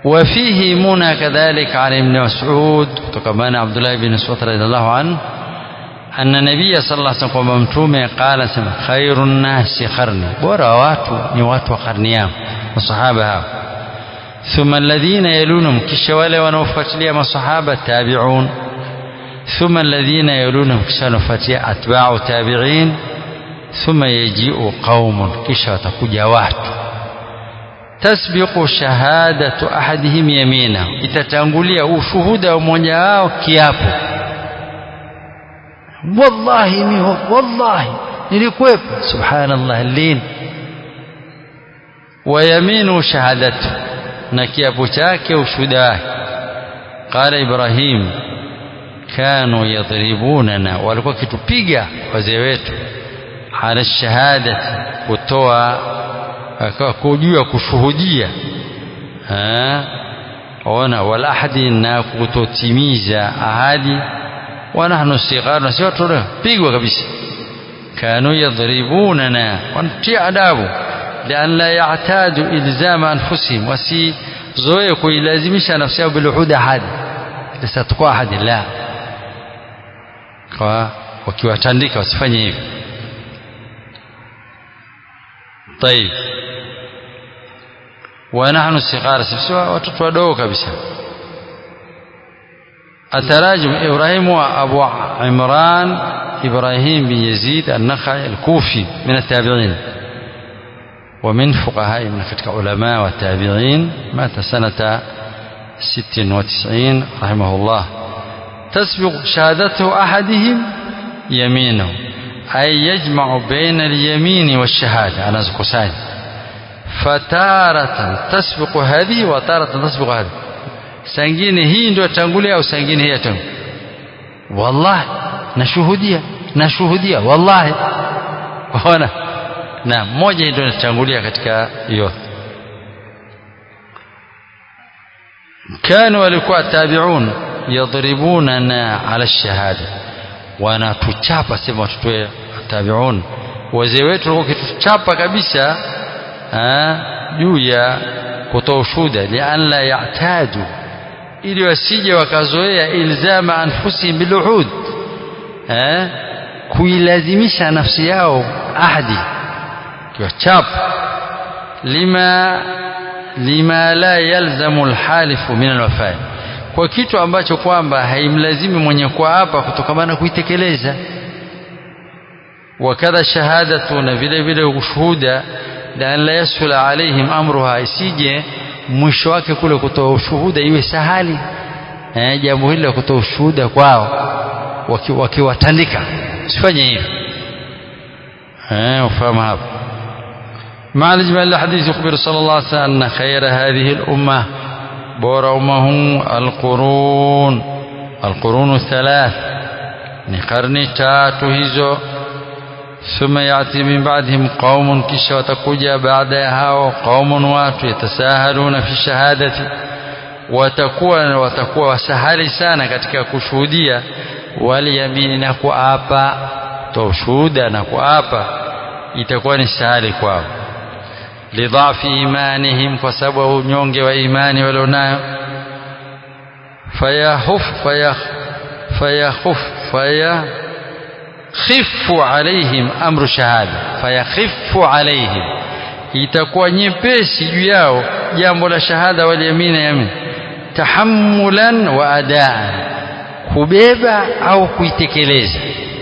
وفيه منى كذلك عن ابن مسعود وكمان عبد الله بن مسعود رضي الله عنه أن النبي صلى الله عليه وسلم ممتومه قال سمع خير الناس قرني بورا watu ni watu wa karni yao masahaba hao ثم الذين يلونهم kisha wale wanaofuatilia masahaba tabi'un ثم الذين يلونهم kisha wanaofuatia atba'u tabi'in ثم يجيء قوم kisha watakuja watu tasbiqu shahadatu ahadihim yamina itatangulia ushuhuda wa mmoja wao kiapo wallahi mi wallahi nilikuwepo subhanallah lin wa yaminu shahadatu na kiapo chake ushuhuda wake qala ibrahim kanu yadribunana walikuwa kitupiga wazee wetu ala shahadati kutoa kujua kushuhudia ona wal ahadi na kutotimiza ahadi wa nahnu sighar na sio tu pigwa kabisa kanu yadribunana wanatia adabu لأن لا يعتادوا إلزام أنفسهم وسي zoe kuilazimisha nafsi yao biluhud ahadi lisatakuwa ahadi la kwa wakiwatandika wasifanye hivyo طيب ونحن الصغار سبسوا watoto wadogo kabisa التراجم إبراهيم وأبو عمران إبراهيم بن يزيد النخعي الكوفي من التابعين ومن فقهاء من فتك علماء والتابعين مات سنة ست وتسعين رحمه الله تسبق شهادته أحدهم يمينه أي يجمع بين اليمين والشهادة أنا زكسان فتارة تسبق هذه وتارة تسبق هذه سنجين هي ndio tangulia au sangine hii tangu wallahi nashuhudia nashuhudia wallahi waona na moja ndio inatangulia katika hiyo كانوا walikuwa tabi'un yadribunana ala shahada wanatuchapa sema watoto tabi'un wazee wetu walikuwa kituchapa kabisa juu ya kutoa ushuhuda lian la ya'tadu ili wasije wakazoea ilzama anfusihim biluhud kuilazimisha nafsi yao ahadi kiwachapa lima lima la yalzamu alhalifu min alwafai kwa kitu ambacho kwamba haimlazimi mwenye kuapa kutokamana na kuitekeleza wakadha shahadatu na vile vile ushuhuda la la yasula alaihim amruha isije mwisho wake kule kutoa ushuhuda iwe sahali eh, jambo hili la kutoa ushuhuda kwao wakiwatandika waki usifanye hivyo eh, ufahamu hapo مع الإجمال الحديث يخبر صلى الله عليه وسلم أن خير هذه الأمة بور أمه القرون القرون الثلاث نقرن تاتو هزو ثم يأتي من بعدهم قوم كش وتكوجا بعدها وقوم وات يتساهلون في الشهادة watakuwa watakuwa wasahali sana katika kushuhudia waliyamini na kuapa toa ushuhuda na kuapa itakuwa ni sahali kwao lidhafi imanihim kwa sababu ya unyonge wa imani walionayo fayahuf fayah fayahuf fayakhifu alaihim amru shahada fayakhifu alaihim itakuwa nyepesi juu yao jambo la shahada waliyamina yamin tahammulan wa adaan kubeba au kuitekeleza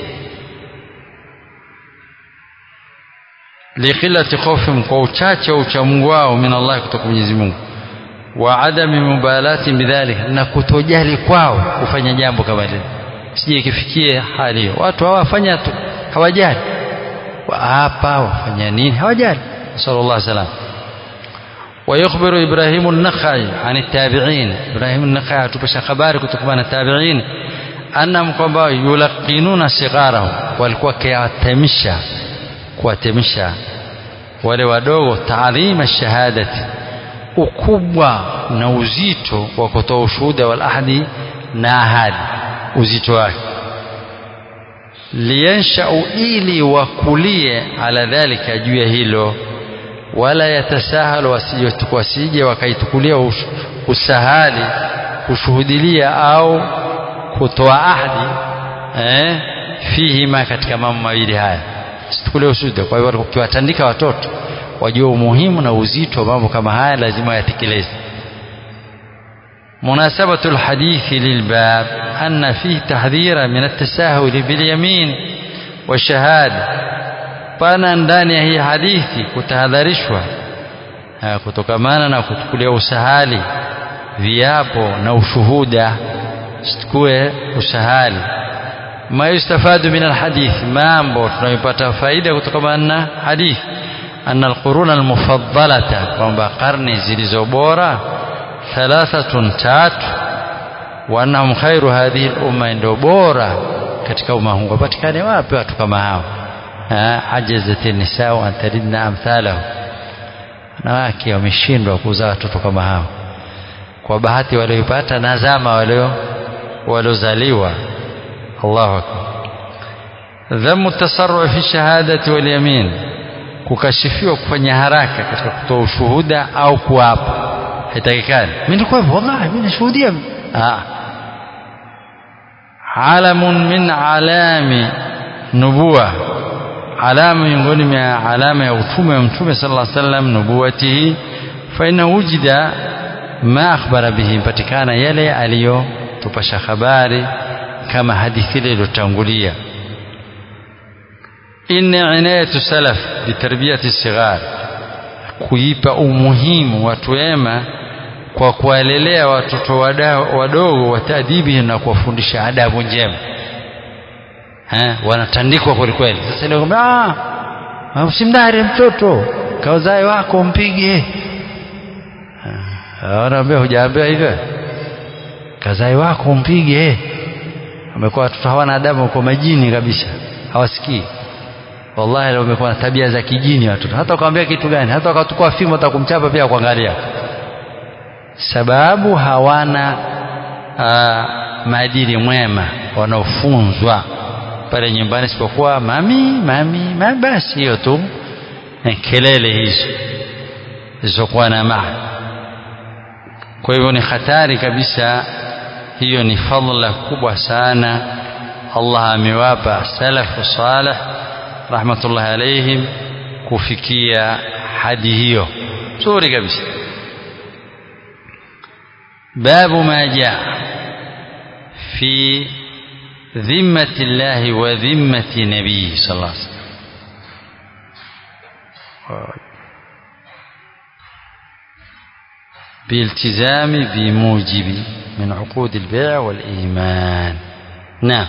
liqillati khawfihim kwa uchache wa uchamungu wao min Allah kutoka Mwenyezi Mungu wa adami mubalati bidhalik na kutojali kwao kufanya jambo kama lile sije ikifikie hali hiyo watu hawafanya tu hawajali hapa wafanya nini hawajali sallallahu alaihi wasallam ويخبر إبراهيم النخعي عن التابعين إبراهيم النخعي تبشى خبار كتكمان التابعين أنهم kwamba يلقنون صغارهم walikuwa kiatemisha kuwatemisha wale wadogo taadhima shahadati ukubwa na uzito wa kutoa ushuhuda wal ahadi na ahadi uzito wake liyanshau ili wakulie ala dhalika juu ya hilo wala yatasahalu wasije wakaitukulia usahali kushuhudilia au kutoa ahadi eh, fihima katika mambo mawili haya situkulie ushuhuda kwa hivyo ukiwatandika watoto wajue umuhimu na uzito wa mambo kama haya lazima yatekeleze مناسبة الحديث للباب أن فيه تحذيرا من التساهل باليمين والشهادة pana ndani ya hii hadithi kutahadharishwa kutokamana na kuchukulia usahali viapo na ushuhuda situkue usahali ma yustafadu min alhadith mambo tunayopata faida kutokamana na hadithi anna alquruna almufaddalata kwamba karne zilizo bora thalathatun tatu wa annahum khairu hadhihi lumma ndio bora katika umma huu wapatikane wapi watu kama hao ajazat nisau an talidna amthalahu wanawake wameshindwa kuzaa watoto kama hao kwa bahati walioipata na zama walio waliozaliwa Allahu akbar dhamu tasarru fi shahadati wal yamin kukashifiwa kufanya haraka katika kutoa ushuhuda au kuapa haitakikani mimi nilikuwa wallahi mimi nashuhudia ah alamun min alami nubuwa alama miongoni mwa alama ya utume wa mtume sallallahu alaihi wasallam nubuwatihi fa inna wujida ma akhbara bihi patikana yale aliyotupasha habari kama hadithi ile iliyotangulia inna inayatu salaf bitarbiyati sighar kuipa umuhimu watu wema kwa kuwalelea watoto wadogo watadibi na kuwafundisha adabu njema eh, wanatandikwa kwelikweli sasa leo ah usimdare mtoto kauzae wako mpige anaambia hujaambia hivyo kazae wako mpige amekuwa watoto hawana adabu kwa majini kabisa hawasikii wallahi leo wamekuwa na tabia za kijini watoto hata ukamwambia kitu gani hata wakatukua fimbo atakumchapa pia kuangalia sababu hawana maadili mwema wanaofunzwa pale nyumbani isipokuwa mami mami mami basi hiyo tu kelele hizo zilizokuwa na maana kwa hivyo ni hatari kabisa hiyo ni fadhila kubwa sana Allah amewapa salafu salih rahmatullahi alaihim kufikia hadi hiyo nzuri kabisa babu ma jaa fi ذمة الله وذمة نبيه صلى الله عليه وسلم بالتزام بموجب من عقود البيع والإيمان نعم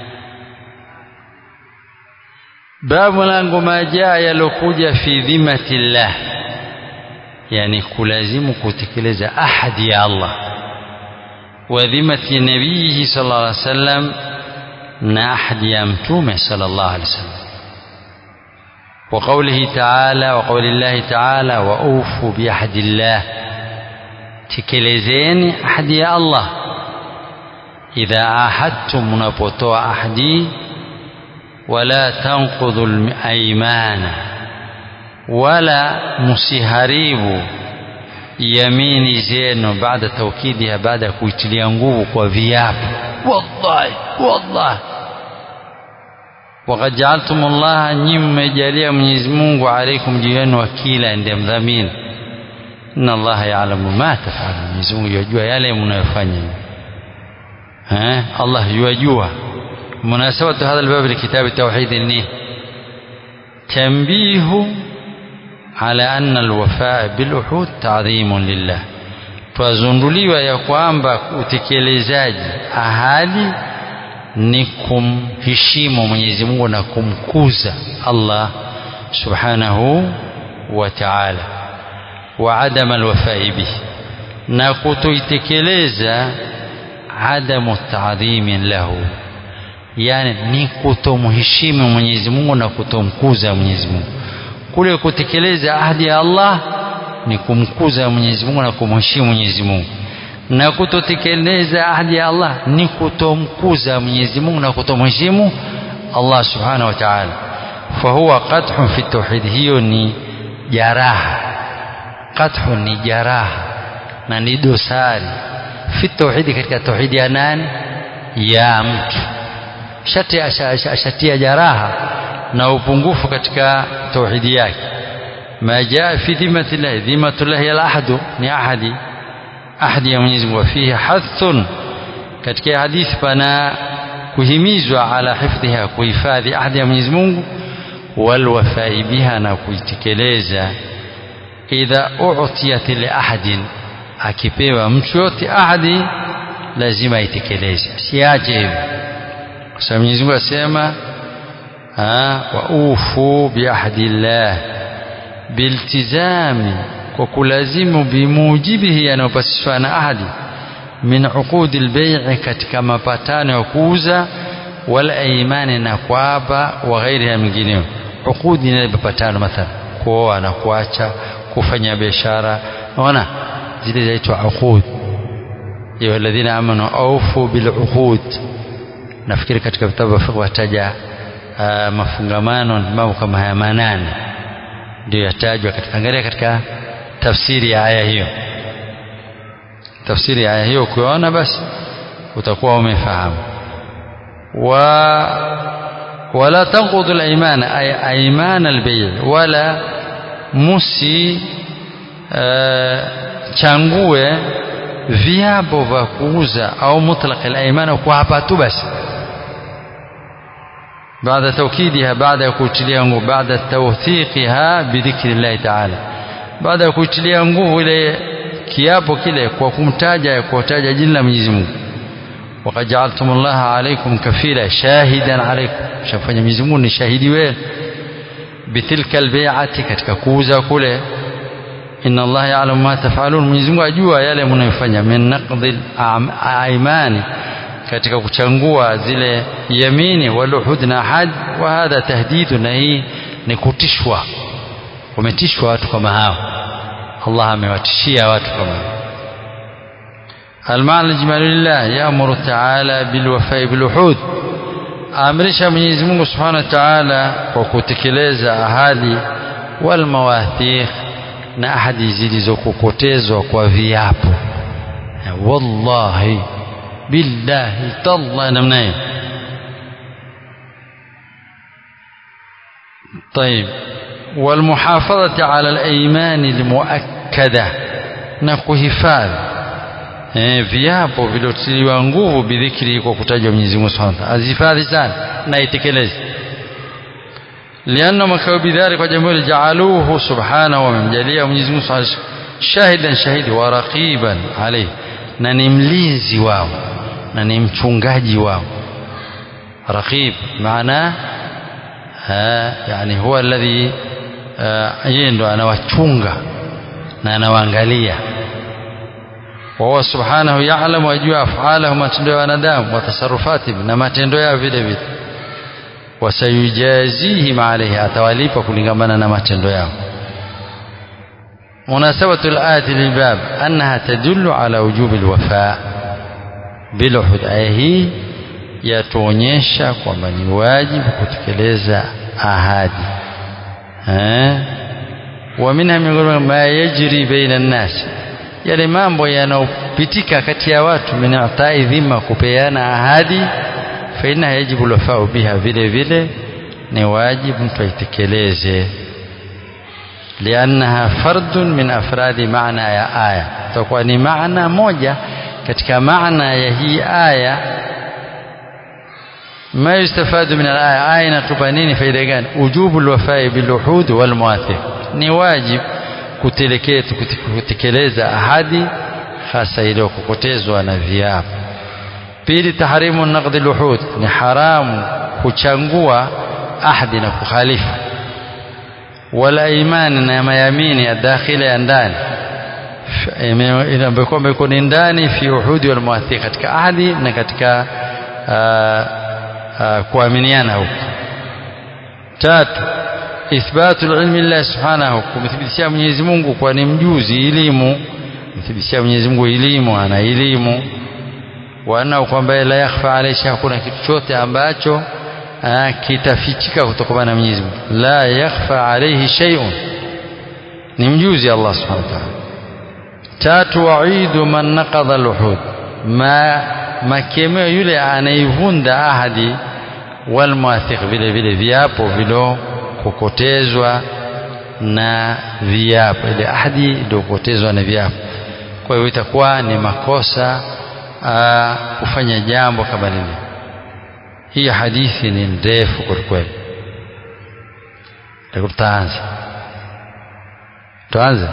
باب langu ma jaa yalokuja fi dhimati llah yani kulazimu kutekeleza ahadi ya Allah wa dhimati nabiyihi sallallahu alaihi wasallam na ahadi ya mtume sallallahu alaihi wasallam wa qawlihi ta'ala wa qawli llahi ta'ala wa ufu bi ahdi llah tekelezeni ahadi ya Allah idha ahadtum mnapotoa ahadi wala tanqudhu al-aymana wala musiharibu yamini zenu baada taukidiha baada ya kuitilia nguvu kwa viapo wallahi wallahi وقد جعلتم الله nyinyi mmejalia Mwenyezi Mungu alaikum juu yenu wakila ndiye mdhamini inna allaha ya'lamu ma taf'alun Mwenyezi Mungu yajua yale mnayofanya eh Allah yajua munasabatu hadha albab likitab التوحيد ni tanbihu ala anna alwafa biluhud ta'dhimun lillah twazunduliwa ya kwamba utekelezaji ahadi ni kumheshimu Mwenyezi Mungu na kumkuza Allah subhanahu wa ta'ala wa adama alwafai bihi na kutoitekeleza adamu taadhimin lahu yani ni kutomheshimu Mwenyezi Mungu na kutomkuza Mwenyezi Mungu kule kutekeleza ahadi ya Allah ni kumkuza Mwenyezi Mungu na kumheshimu Mwenyezi Mungu na kutotekeleza ahadi ya Allah ni kutomkuza Mwenyezi Mungu na kutomheshimu Allah subhanahu wa ta'ala fahuwa qadhun fi tauhid hiyo ni jaraha qadhu ni jaraha na ni dosari fi tauhidi katika tauhidi ya nani ya mtu shati ashatia jaraha na upungufu katika tauhidi yake ma jaa fi dhimati llahi dhimatu llahi alahadu ni ahadi ahadi ya Mwenyezi Mungu fihi hathun katika hadithi pana kuhimizwa ala hifdhiha kuhifadhi ahadi ya Mwenyezi Mungu walwafai biha na kuitekeleza idha utiyat li ahadin akipewa mtu yote ahadi lazima aitekeleze siache hivyo kwa sababu Mwenyezi Mungu asema wa ufu biahdillah biltizami kwa kulazimu bimujibihi yanayopasishwa na ahadi min uqudi lbei'i katika mapatano ya kuuza wal aimani na kuapa wa ghairiha mingineo uqudi ni mapatano mathalan kuoa na kuacha kufanya biashara naona zile zaitwa uqud ya alladhina amanu aufu bil uqud nafikiri katika vitabu vya fiqh wataja uh, mafungamano mambo kama haya manane ndio yatajwa katika angalia katika tafsiri ya aya hiyo tafsiri ya aya hiyo ukiona basi utakuwa umefahamu wa wala tanqudu al-ayman ay ayman al-bay' wala musi uh, changue viapo vya kuuza au mutlaq al-ayman kwa hapa tu basi بعد توكيدها بعد كوتليا nguvu بعد توثيقها بذكر الله تعالى بعد كوتليا nguvu ile kiapo kile kwa kumtaja kwa kutaja jina la Mwenyezi Mungu وقد جعلتم الله عليكم كفيلا شاهدا عليكم shafanya Mwenyezi Mungu ni shahidi wenu bitilka albay'ati katika kuuza kule inna Allah ya'lamu ma taf'alun Mwenyezi Mungu ajua yale mnayofanya min naqdil aimani katika kuchangua zile yamini waluhud na ahad wa hadha tahdidu na hii ni kutishwa wametishwa watu kama hao Allah amewatishia watu kama hao المعنى الإجمالي لله يأمر تعالى بالوفاء بالوحود amrisha Mwenyezi Mungu Subhanahu wa Ta'ala kwa kutekeleza ahadi wal mawathiq na ahadi zilizokokotezwa kwa viapo wallahi billahi tallahi namna hiyo طيب والمحافظة على الأيمان المؤكدة نكهفاذ eh, viapo viliotiliwa nguvu bidhikri kwa kutaja Mwenyezi Mungu Subhanahu wa Ta'ala azifadhi sana na itekeleze lianna makao bidhari kwa jambo hili jaaluhu subhanahu wamemjalia Mwenyezi Mungu Subhanahu shahidan shahidi wa raqiban alayhi na ni mlinzi wao na ni mchungaji wao raqib maana yani huwa alladhi yeye ndo anawachunga na anawaangalia وهو سبحانه يعلم ويجua أفعاله matendo ya wanadamu watasarufatihim na matendo yao vile vile wasayujazihim alayhi atawalipa kulingamana na matendo yao مناسبة الآية للباب أنها تدل على وجوب الوفاء بالعهد aya hii yatuonyesha kwamba ni wajibu kutekeleza ahadi eh ومنها miongoni ma yajri baina an-nas yale mambo yanayopitika kati ya watu min atai dhima kupeana ahadi fa inna yajibu lafau biha vile vile ni wajibu mtu aitekeleze liannaha fardun min afradi maana ya aya itakuwa ni maana moja katika maana ya hii aya ما يستفاد من الآية آية inatupa nini faida gani ujubu alwafai biluhud walmuathiq ni wajib kutekeleza ahadi hasa iliyokokotezwa na viapo pili tahrimu naqdi luhud ni haramu kuchangua ahadi na kukhalifu wala imani na mayamini ya dakhila ya ndani ambayo iko ni ndani fi uhudi wal muathiq katika ahadi na katika kuaminiana huko tatu ithbatu ilmi Allah subhanahu kumthibitishia Mwenyezi Mungu kwa ni mjuzi elimu kumthibitishia Mwenyezi Mungu elimu ana elimu wana kwamba la yakhfa alayhi hakuna kitu chote ambacho kitafichika kutokana na Mwenyezi Mungu la yakhfa alayhi shay'un ni mjuzi Allah subhanahu wa ta'ala tatu waidu man naqadha al-uhud ma makemeo yule anaivunda ahadi wal muathiq vile vile viapo vilo kukotezwa na viapo ile ahadi iliyokotezwa na viapo kwa hiyo itakuwa ni makosa aa, kufanya jambo kama lile hii hadithi ni ndefu kwelikweli tutaanza tuanze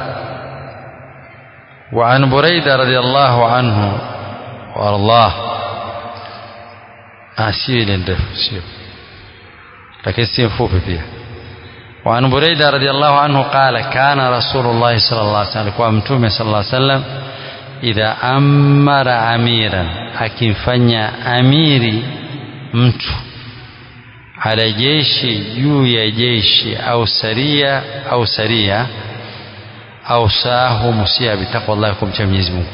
وعن بريدة رضي الله عنه وارضاه asio ndefu sio lakini si mfupi pia وعن بريدة رضي الله عنه قال كان رسول الله صلى الله عليه وسلم ومتومه صلى الله عليه وسلم إذا أمر أميرا akimfanya amiri mtu ala jeshi juu ya jeshi au saria au saria au sahu musia bitaqwallah kumcha Mwenyezi Mungu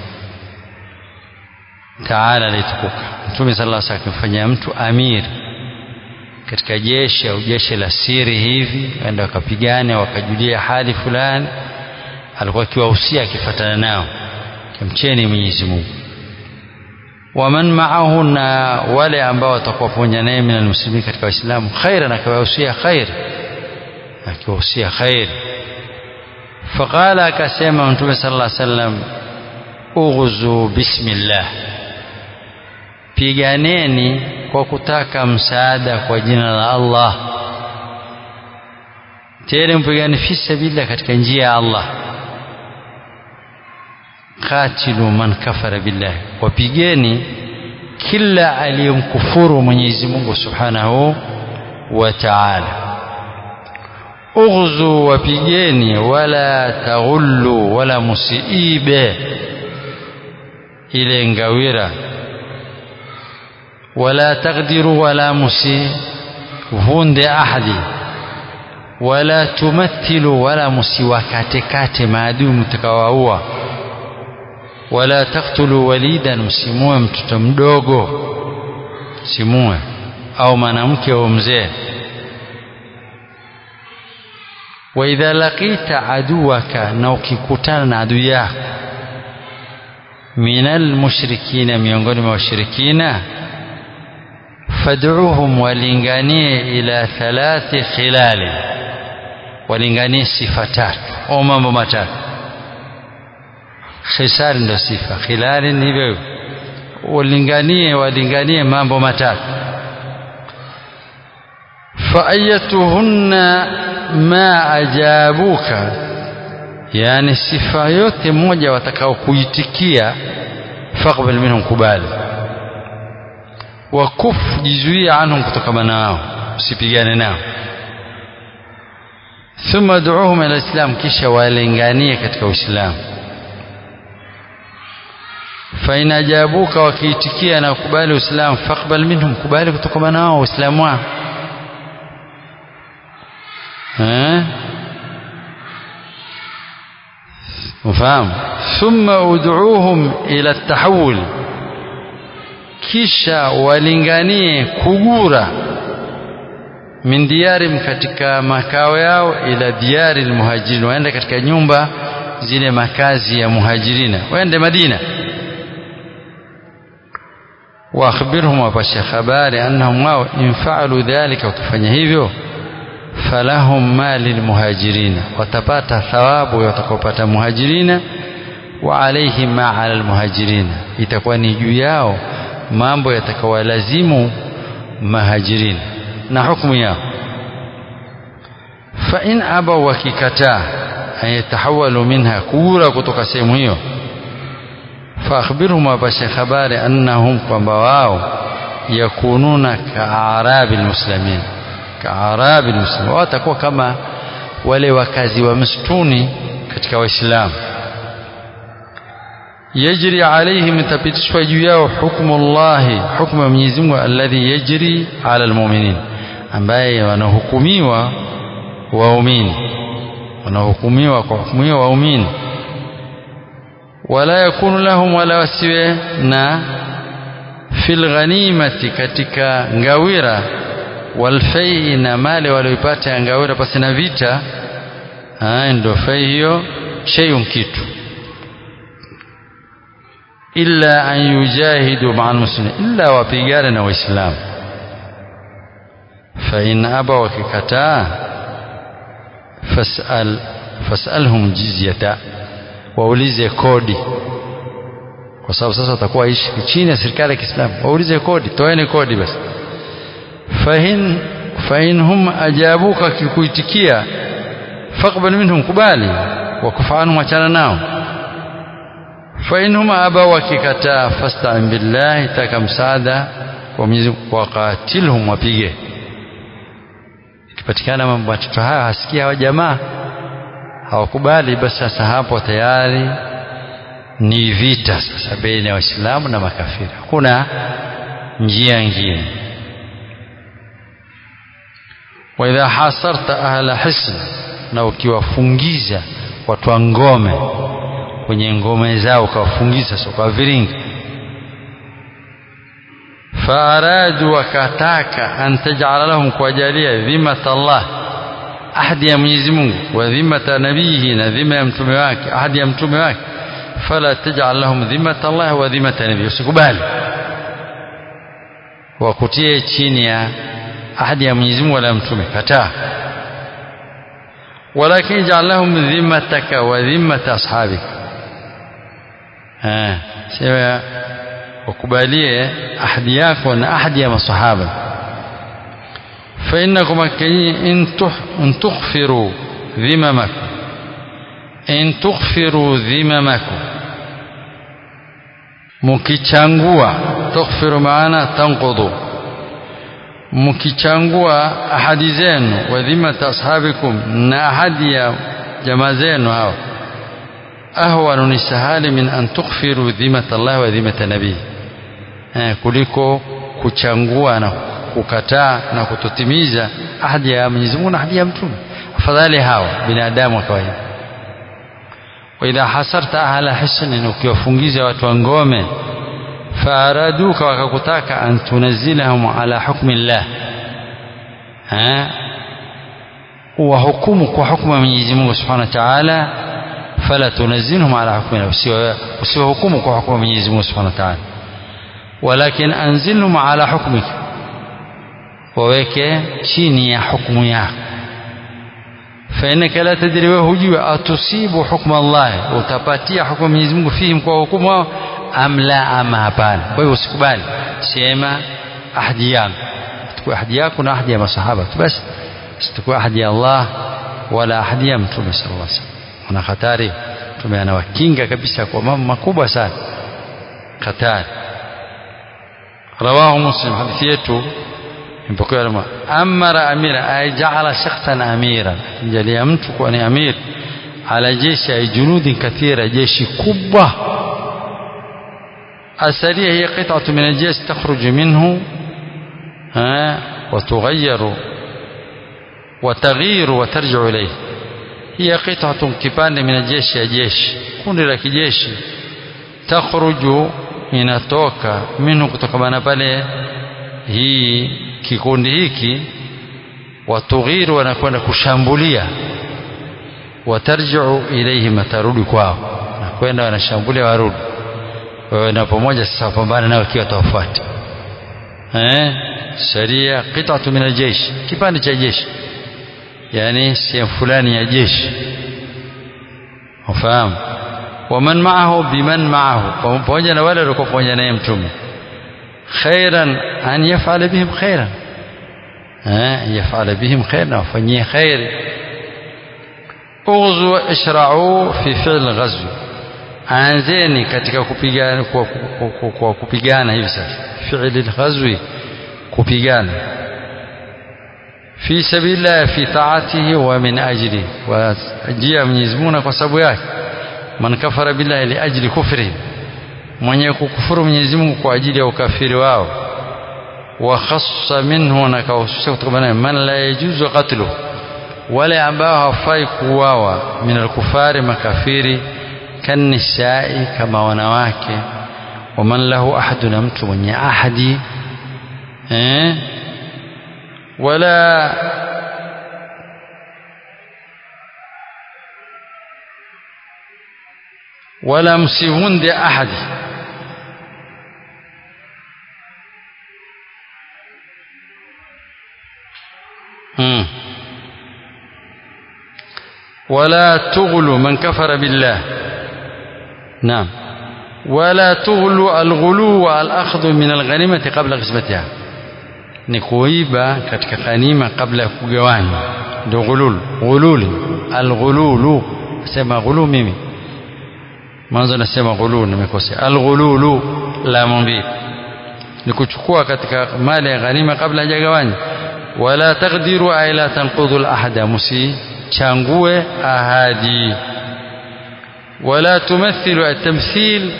taala alitukuka mtume sallallahu alaihi wasallam akimfanya mtu amiri katika jeshi au jeshi la siri hivi waenda wakapigana wakajulia hali fulani alikuwa akiwahusia akifuatana nao kimcheni Mwenyezi Mungu waman maahu na wale ambao watakuwa pamoja naye min almuslimin katika waislamu khairan akiwahusia khair akiwahusia khair faqala akasema mtume sallallahu alaihi wasallam ughzu bismillah piganeni kwa kutaka msaada kwa jina la Allah tena mpigane fi sabilillah katika njia ya Allah qatilu man kafara billah wapigeni kila aliyemkufuru Mwenyezi Mungu Subhanahu wa Ta'ala ughzu wapigeni wala taghullu wala musiibe ile ngawira wala taqdiru wala musivunde ahadi wala tumathilu wala musiwakatekate maadui mtakawaua wala taktulu walidan msimue mtoto mdogo simue au mwanamke au mzee wa idha laqita aduwaka na ukikutana na adui yako minal mushrikina miongoni mwa washirikina fad'uhum walinganie ila thalathi khilali walinganie sifa tatu au mambo matatu khisari ndo sifa khilali ni hivyo walinganie walinganie mambo matatu faayatuhunna ma ajabuka yani sifa yote moja watakao kuitikia faqbal minhum kubali wakuf jizuia anhum kutokana nao usipigane nao thumma duuhum ila islam kisha walinganie katika uislamu fain ajabuka wakiitikia na kubali uislamu faqbal minhum kubali kutokana nao uislamu wao eh ufahamu thumma ud'uuhum ila tahawul kisha walinganie kugura min diyarim katika makao yao ila diyari almuhajirin waende katika nyumba zile makazi ya muhajirina waende Madina واخبرهم وبشر habari annahum wao in fa'alu dhalika wakifanya hivyo falahum ma lilmuhajirina watapata thawabu watakopata muhajirina wa alayhim ma ala almuhajirina itakuwa ni juu yao mambo yatakawalazimu mahajirina na hukumu yao fa in abaw wakikataa ayatahawalu minha kura kutoka sehemu hiyo فأخبرهم وبشر خبار أنهم kwamba wao yakununa kaarabi almuslimin kaarabi almuslimin watakuwa kama wale wakazi wa msituni katika waislamu yajri alaihim itapitishwa juu yao hukmu Allah hukmu ya Mwenyezi Mungu alladhi yajri ala almu'minin ambaye wanahukumiwa waumini wanahukumiwa kwa hukumu ya waumini wala yakunu lahum wala wasiwe na fil ghanimati katika ngawira walfai na mali walioipata ya ngawira pasi na vita ndio fai hiyo shay'un kitu illa an yujahidu ma'a almuslimin illa wapigane na waislamu fa in aba wakikataa fasal fasalhum jizyata waulize kodi kwa sababu sasa watakuwa ishi chini ya serikali ya Kiislamu waulize kodi toeni kodi basi fahin fain hum ajabuka kikuitikia faqbal minhum kubali wakufaanhum achana nao fain hum aba wakikataa fasta'in billahi taka msaada kwa Mwenyezi waqatilhum wapige ikipatikana mambo watoto haya hasikia hawa jamaa hawakubali basi sasa hapo tayari ni vita sasa baina ya waislamu na makafiri hakuna njia nyingine wa idha hasarta ahla hisn na ukiwafungiza watu wa ngome kwenye ngome zao ukawafungiza sio kwa viringi faaradu wakataka an taj'ala lahum kuwajalia dhimata Allah ahadi ya Mwenyezi Mungu wa dhimata nabihi na dhima ya mtume wake ahadi ya mtume wake fala taj'al lahum dhimata Allah wa dhimata nabihi usikubali wakutie chini ya ahadi ya Mwenyezi Mungu wala mtume kataa walakin ij'al lahum dhimataka wa dhimata ashabika eh sema wakubalie ahadi yako na ahadi ya masahaba فإنكم إن إن تغفروا ذممكم إن تغفروا ذممكم mkichangua tughfiru maana tanqudu mkichangua ahadi zenu wa dhimata ashabikum na ahadi ya jamaa zenu hao ahwanu ni sahali min an tughfiru dhimata Allah wa dhimata nabii eh, kuliko kuchangua na kukataa na kutotimiza ahadi ya Mwenyezi Mungu na ahadi ya mtume afadhali hawa binadamu wa kawaida wa idha hasarta ahla hisnin ukiwafungiza watu wa ngome faaraduka wakakutaka an tunazilahum ala hukmi llah wahukumu kwa hukumu ya Mwenyezi Mungu Subhanahu wa Ta'ala fala tunazilhum ala hukmi llah usiwahukumu kwa hukumu ya Mwenyezi Mungu Subhanahu wa Ta'ala walakin anzilhum ala hukmika waweke chini ya hukumu yako fainaka la tadri wewe hujui atusibu hukma Allah utapatia hukumu Mwenyezi Mungu fihim kwa hukumu wao am la ama hapana kwa hivyo usikubali sema ahadi yangu tukua ahadi yako na ahadi ya masahaba tu basi situkua ahadi ya Allah wala ahadi ya mtume sallallahu alaihi wasallam kuna hatari mtume anawakinga kabisa kwa mambo makubwa sana hatari rawahu muslim hadithi yetu mpokea lama amara amira ay ja'ala shakhsan amira jalia mtu kuwa ni amir ala jeshi ay junudin kathira jeshi kubwa asaria hiya qit'atu min aljesh takhruju minhu وتغير وتغير وترجع إليه هي قطعة kipande من الجيش ya jeshi kundi la kijeshi takhruju inatoka minhu kutokamana pale hii kikundi hiki watughiru wanakwenda kushambulia watarjiu ilaihim atarudi kwao nakwenda wanashambulia warudi wewe na pamoja sasa wapambana nao ikiwa tawafuata eh sharia qit'atu min aljeshi kipande cha jeshi yani sehemu fulani ya jeshi ufahamu waman maahu biman maahu pamoja na wale waliokuwa pamoja naye mtume khairan an yaf'ala bihim khairan eh yaf'ala bihim khairan wafanyie khairi ughzu ishra'u fi fi'l ghazwi anzeni katika kupigana kwa, kwa, kwa kupigana hivi sasa fi'l ghazwi kupigana fi sabilillah fi ta'atihi wa min ajli wa ajia Mwenyezi Mungu kwa sababu yake man kafara billahi li ajli kufri mwenye kukufuru Mwenyezi Mungu kwa ajili ya ukafiri wao wa khassa minhu na kahususha kutokana man la yajuzu qatlu wale ambao hawafai kuuawa min alkufari makafiri kanisai kama wanawake waman lahu ahadu na mtu mwenye ahadi eh wala wala msivunde ahadi hmm. ولا تغلوا من كفر بالله نعم ولا تغلوا الغلو والأخذ من الغنيمة قبل قسمتها ni kuiba katika ghanima kabla ya kugawanywa ndio ghulul ghululi alghululu sema ghulu mimi mwanzo nasema ghulul nimekosea alghululu la mbili ni kuchukua katika mali ya ghanima kabla hajagawanywa wala taqdiru ay la tanqudhu alahda musichangue ahadi wala tumathilu atamthil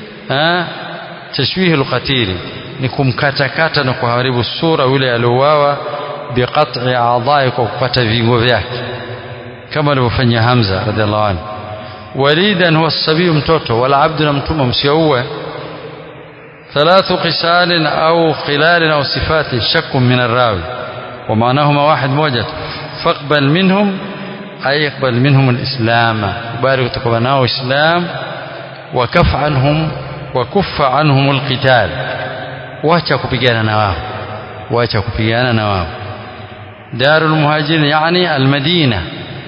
tashwih alqatil ni kumkatakata na kuharibu sura yule aliouawa biqat'i a'dha'i kwa kukata viungo vyake kama alivyofanya Hamza radhiallahu anhu walidan huwa sabiyu mtoto wala abdu na mtumwa msiauwe ثلاث قسال أو خلال أو صفات شك من الراوي ومعناهما واحد موجة فاقبل منهم أي يقبل منهم الإسلام يبارك تقبلناه إسلام وكف عنهم وكف عنهم القتال wacha kupigana na wao wacha kupigana na wao darul muhajirin yani almadina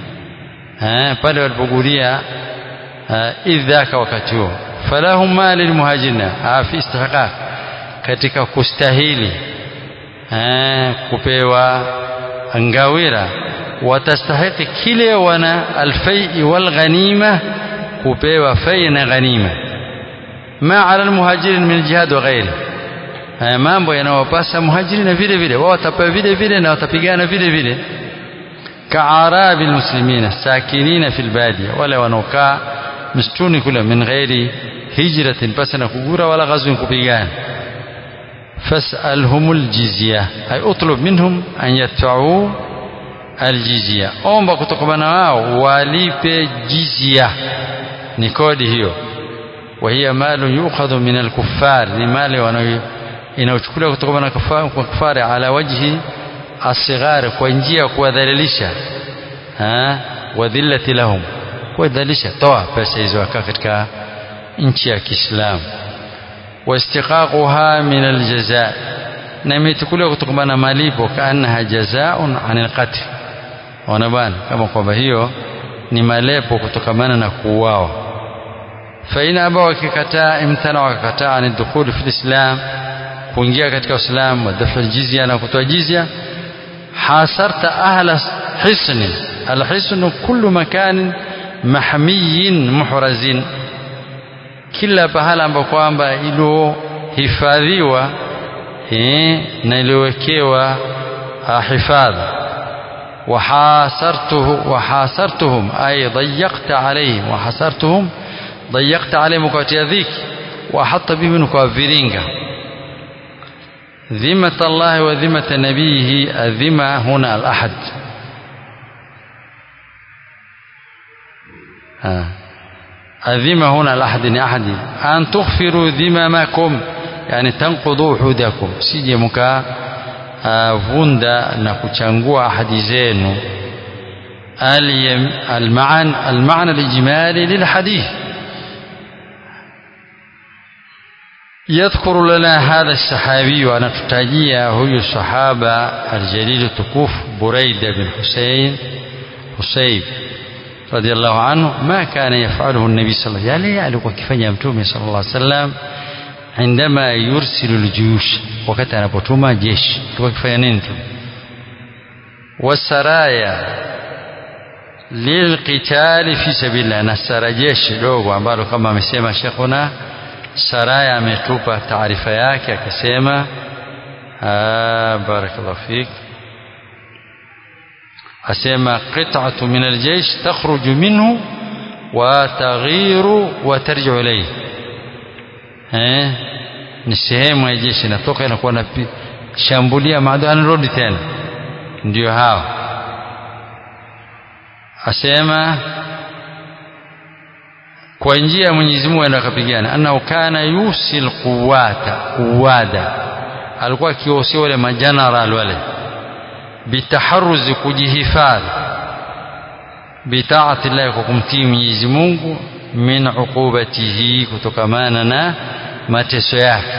eh pale walipogulia idhaka wakati huo falahum mali lilmuhajirina fi istihqaq katika kustahili eh kupewa ngawira watastahiki kile wana alfai walghanima kupewa fai na ghanima ma ala almuhajirin min aljihad wa ghairihi haya mambo yanawapasa muhajiri na vile vile wao watapewa vile vile na watapigana vile vile kaarabi almuslimina sakinina fil badia wale wanaokaa msituni kule min ghairi hijratin pasi na kugura wala ghazwin kupigana fasalhum aljizya ay utlub minhum an yadfa'u aljizya omba kutokana wao walipe jizya ni kodi hiyo وهي مال يؤخذ من الكفار ni mali wanayo inayochukuliwa kutoka na kufari ala wajhi asighar kwa njia ya kuwadhalilisha wadhillati lahum kuwadhalilisha toa pesa hizo akaa katika nchi ya Kiislamu واستقاقها من الجزاء na imechukuliwa kutokana na malipo kaannaha jazaa'un anil qatl wana bana kama kwamba hiyo ni malepo kutokamana na kuuawa faina aba wakikataa imtana wakakataa ani dukhuli fi lislam kuingia katika Uislamu wa dafa jizya na kutoa jizya hasarta ahla hisni alhisnu kullu makanin mahmiyin muhrazin kila pahala ambapo kwamba ilohifadhiwa eh, na iliyowekewa hifadhi وحاصرته وحاصرتهم أي ضيقت عليهم وحاصرتهم ضيقت عليهم وكواتيا ذيك وحط بهم كوافرينغا ذمة الله وذمة نبيه الذمة هنا الأحد آه. الذمة هنا الأحد أحد أن تغفروا ذممكم يعني تنقضوا حدكم سيجي مكا vunda na kuchangua ahadi zenu المعنى المعنى الإجمالي للحديث يذكر لنا هذا الصحابي وأنا تتاجيا هو الصحابة الجليل التكوف بريدة بن حسين حسيب رضي الله عنه ما كان يفعله النبي صلى الله عليه وسلم يعني وكيف يمتومي صلى الله عليه وسلم عندما يرسل الجيوش wakati anapotuma jeshi tulikuwa kifanya nini tu wasaraya lilqitali fi sabilillah na sara jeshi dogo ambalo kama amesema shekhuna saraya ametupa taarifa yake akasema barakallahu fik asema qit'atu min aljaysh takhruju minhu wa taghiru wa tarji'u ilayhi eh ni sehemu ya jeshi inatoka inakuwa na shambulia maadui anarudi tena ndio hao asema kwa njia ya Mwenyezi Mungu aenda akapigana annahu kana yusil quwata quwada alikuwa akiwahusia wale majeneral wale bitaharuzi kujihifadhi bitaati llahi kwa kumtii Mwenyezi Mungu min uqubatihi kutokamana na mateso yake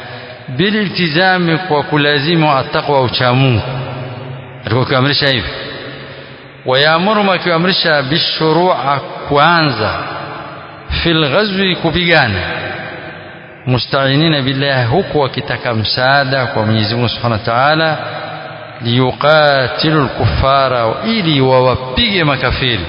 bililtizami kwa kulazimu ataqwa uchamungu alikuwa akiamrisha hivi wayaamuru akiamrisha bishurua kuanza fil ghazwi kupigana mustainina billahi huku wakitaka msaada kwa Mwenyezi Mungu Subhanahu wa Ta'ala liyuqatilu al-kuffara ili wawapige makafiri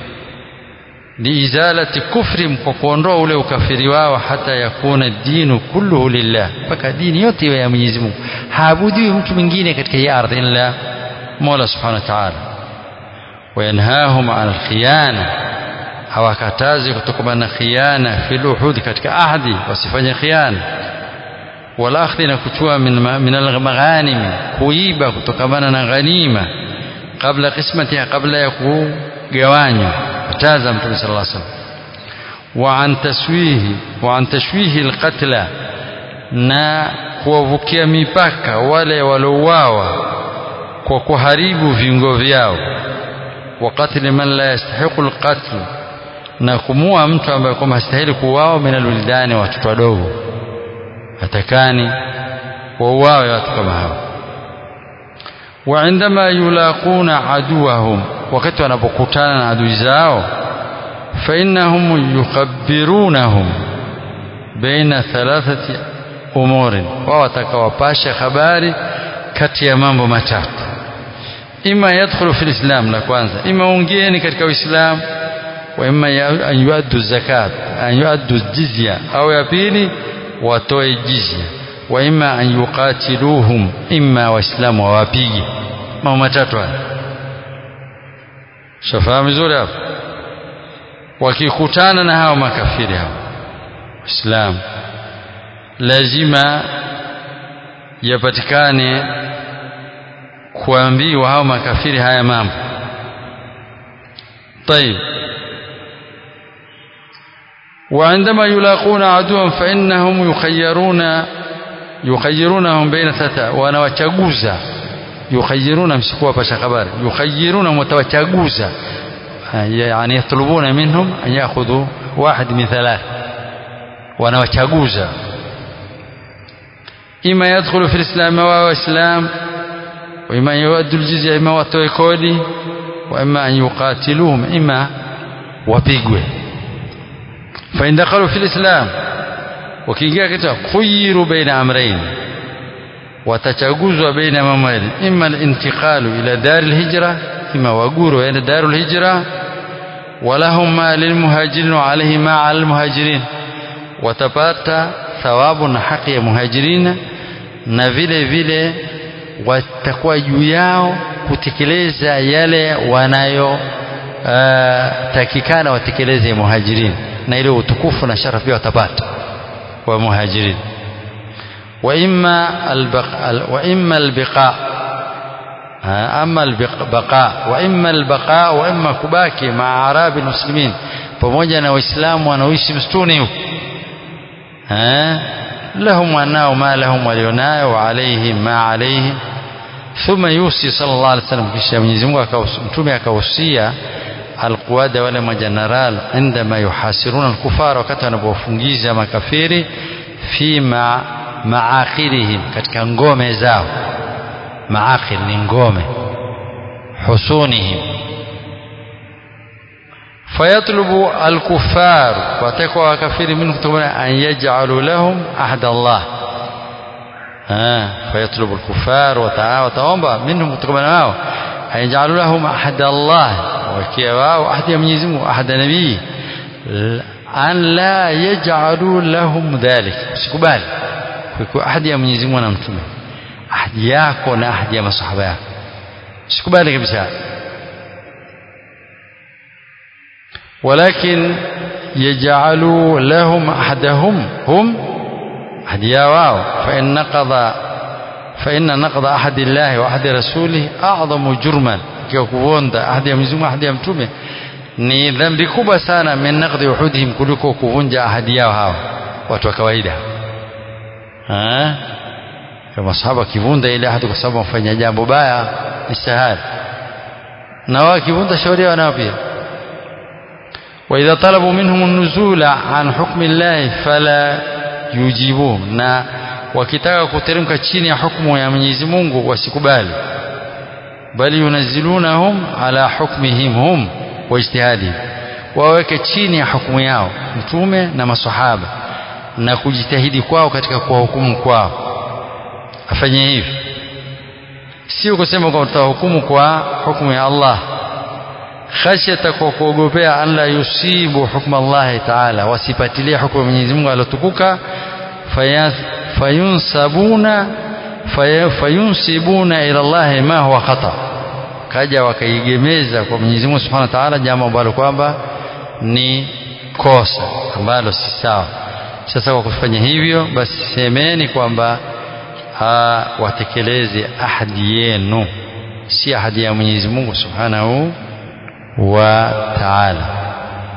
liizalati kufri kwa kuondoa ule ukafiri wao hata yakuna dinu kulluhu lillah mpaka dini yote iwe ya Mwenyezi Mungu haabudiwi mtu mwingine katika hii ardhi illa Mola Subhanahu wa Ta'ala wayanhahum an al-khiyana hawakatazi kutokana na khiana fil uhud katika ahdi wasifanye khiana wala akhdhi na kuchua min, min al-maghanim kuiba kutokana na ghanima kabla qismatiha kabla ya kugawanywa kataza mtume sallallahu alaihi wasallam wa an taswihi wa an tashwihi al-qatla na kuwavukia mipaka wale walouawa kwa kuharibu viungo vyao wa qatli man la yastahiqu al-qatl na kumua mtu ambaye kwamba hastahili kuuawa min alwildani watoto wadogo hatakani wauawe watu kama hao wa indama yulaquna aduwahum wakati wanapokutana na adui zao fa innahum yukhabbirunahum baina thalathati umurin wao watakawapasha habari kati ya mambo matatu ima yadkhulu fil islam la kwanza ima ungeni katika uislamu وإما أن يؤدوا الزكاة أن يؤدوا الجزية أو يبيني وتوي الجزية وإما أن يقاتلوهم إما وإسلام ووابيجي ما هو matatu haya shafahamu vizuri hapo wakikutana na hao makafiri hao Islam lazima yapatikane kuambiwa hao makafiri haya mambo طيب وعندما يلاقون عدوا فإنهم يخيرون يخيرونهم بين ثلاثة wanawachaguza يخيرون msikuwa pasha habari يخيرون mtawachaguza يعني يطلبون منهم أن يأخذوا واحد من ثلاث wanawachaguza إما يدخل في الإسلام وهو إسلام وإما يؤدوا الجزية إما watoe kodi وإما أن يقاتلوهم إما wapigwe فإن دخلوا في الإسلام وكينجا كتا خيروا بين أمرين وتشاغزوا بين أمرين إما الانتقال إلى دار الهجرة إما وقوروا إلى دار الهجرة ولهم ما للمهاجرين وعليه ما على المهاجرين watapata thawabu na haki ya muhajirina na vile vile watakuwa juu yao kutekeleza yale wanayo uh, takikana watekeleze muhajirini na ile utukufu na sharafu pia watapata wa muhajirin wa imma albaqa wa imma albaqa ama albaqa wa imma albaqa wa imma kubaki ma arabi muslimin pamoja na waislamu wanaoishi msituni huko lahum wanao ma lahum walionayo wa alaihim ma alaihim thumma yusi sallallahu alaihi wasallam kisha Mwenyezi Mungu mtume akahusia alquwada wale majeneral indama yuhasiruna alkufara wakati wanapofungiza makafiri fi ma maakirihim katika ngome zao maakir ni ngome husunihim fayatlubu alkufar watakwa wakafiri minhu kutokana an yaj'alu lahum ahda Allah فيطلب الكفار وتعاوى منهم kutokana nao أن يجعلوا لهم أحد الله وكيواو أحد يميزهم أحد نبي أن لا يجعلوا لهم ذلك sikubali kwa ahadi ya Mwenyezi Mungu na mtume ahadi yako na ahadi ya masahaba yako sikubali kabisa ولكن يجعلوا لهم أحدهم هم ahadi yao wao فإن نقض فإن نقض أحد الله وأحد رسوله أعظم جرما kwa kuvunja ahadi ya Mwenyezi Mungu ahadi ya mtume ni dhambi kubwa sana min naqdi uhudihim kuliko kuvunja ahadi yao hawa watu wa kawaida eh kama sahaba kivunda ile ahadi kwa sababu wafanya jambo baya ni sahali na wao kivunda shauri yao nao pia وإذا طلبوا منهم النزول عن حكم الله فلا يجيبوهم na wakitaka kuteremka chini ya hukumu ya Mwenyezi Mungu wasikubali bali yunazilunahum ala hukmihim hum wa ijtihadihim waweke chini ya hukumu yao mtume na masahaba na kujitahidi kwao katika kuwahukumu kwao afanye hivi sio kusema kwamba tutahukumu kwa hukumu ya Allah khashyata kwa kuogopea an la yusibu hukma Allah taala wasipatilie hukumu ya Mwenyezi Mungu alotukuka fayunsabuna fayunsibuna ila Allah ma huwa khata kaja wakaigemeza kwa Mwenyezi Mungu Subhanahu wa Ta'ala jambo ambalo kwamba ni kosa ambalo si sawa sasa kwa kufanya hivyo basi semeni kwamba watekeleze ahadi yenu si ahadi ya Mwenyezi Mungu Subhanahu wa Ta'ala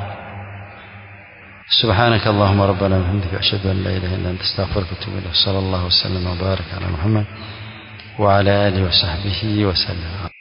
سبحانك اللهم ربنا وبحمدك أشهد أن لا إله إلا أنت استغفرك وأتوب إليك صلى الله وسلم وبارك على محمد وعلى آله وصحبه وسلم